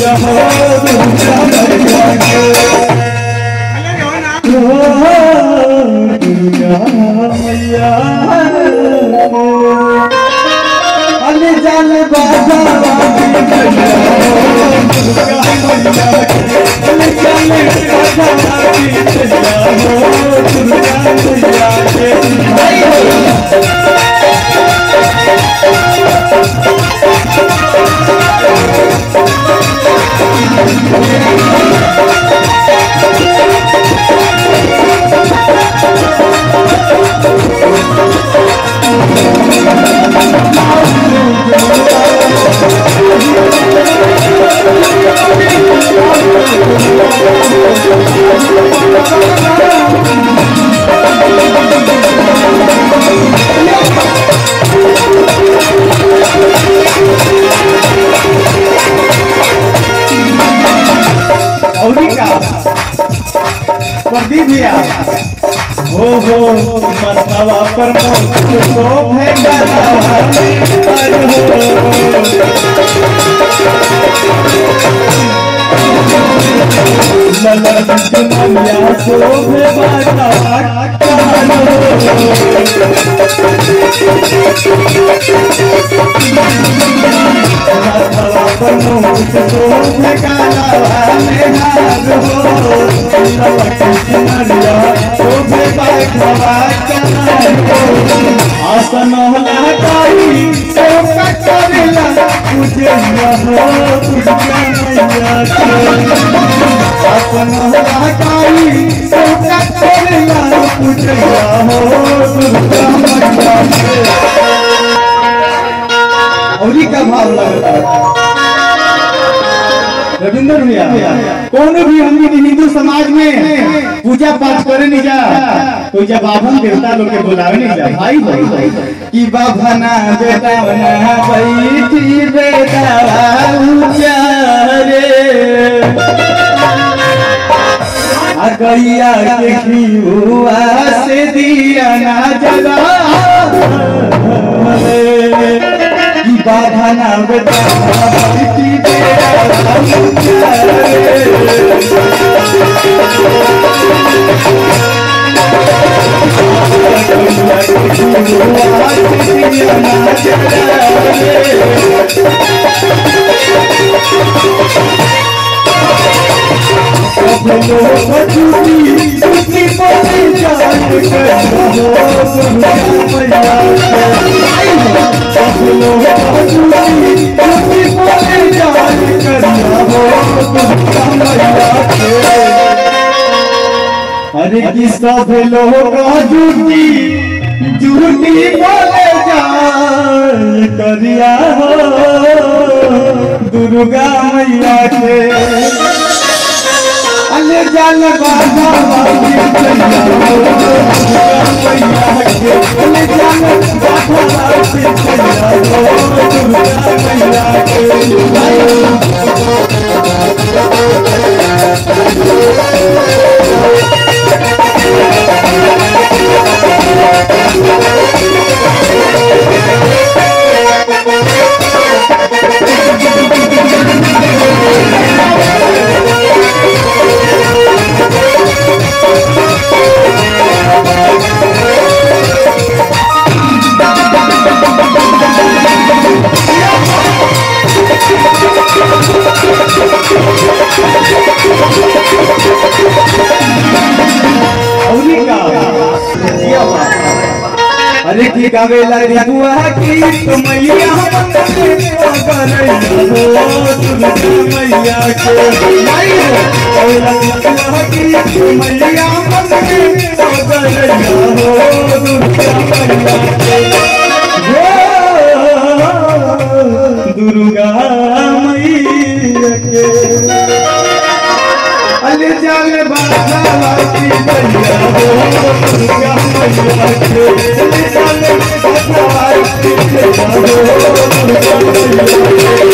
मैया हो दुर्गा मैया के हो दुर्गा मैया अले जान बाबा मैया हो दुर्गा मैया के अले जान बाबा मैया हो दुर्गा मैया के औरी का प्रदीप भैया हो हो मस्तवा पर मोर को भेंगा पर हो ललन दुनिया शोभे बाटा मस्तवा पर मोर को भेंगा में हार हो ललन दुनिया शोभे बाटा आसन लगाई सेवा करेला तुझे हो तुझे मैया के आसन लगाई सेवा करेला तुझे हो तुझे मैया के औरी का भाव लगता रविंद्र भैया कौन भी हम हिंदू समाज में पूजा पाठ करे नहीं जा तो जब बाबा देवता लोग के बुलावे नहीं जा भाई भाई कि बाबा ना बेटा ना बैठी बेटा उचारे आ गैया के घिउआ से दिया ना जला कि बाबा ना बेटा बैठी बेटा उचारे अरे कि सब लोग झूठी झूठी बोले जा करिया हो दुर्गा मैया के अले जल बाबा बाबी चैया हो दुर्गा मैया के अले जल बाबा बाबी चैया हो दुर्गा मैया के औरी का जिया बा। अरे की गावेला रिबुआ की तो मैया मंगले करैया हो दुर्गा मैया के माई हो गावेला रिबुआ की तो मैया मंगले करैया हो दुर्गा मैया के हो दुर्गा मैया के अले जाल बाबा की मैया हो दुर्गा मैया के अले जाल बाबा की मैया हो दुर्गा मैया के